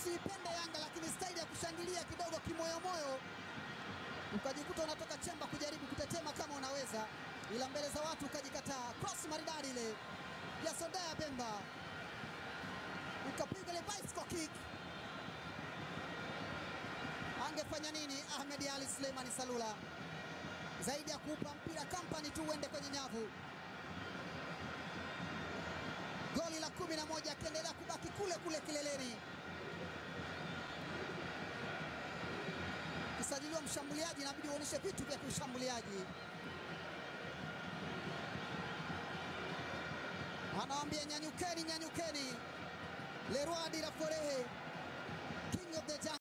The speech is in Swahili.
usiipende Yanga, lakini staili ya kushangilia kidogo kimoyomoyo, ukajikuta unatoka chemba kujaribu kutetema kama unaweza, ila mbele za watu ukajikataa. Cross maridadi ile ya Sondaya Bemba, ukapiga ile bicycle kick. Angefanya nini Ahmed Ali Suleimani Salula zaidi ya kuupa mpira kampani tu uende kwenye nyavu? Goli la kumi na moja akiendelea kubaki kule kule kileleni. Kisajiliwa mshambuliaji, inabidi uonyeshe vitu vya kiushambuliaji. Anawaambia nyanyukeni, nyanyukeni. Leroy Diraforehe, king of the jungle.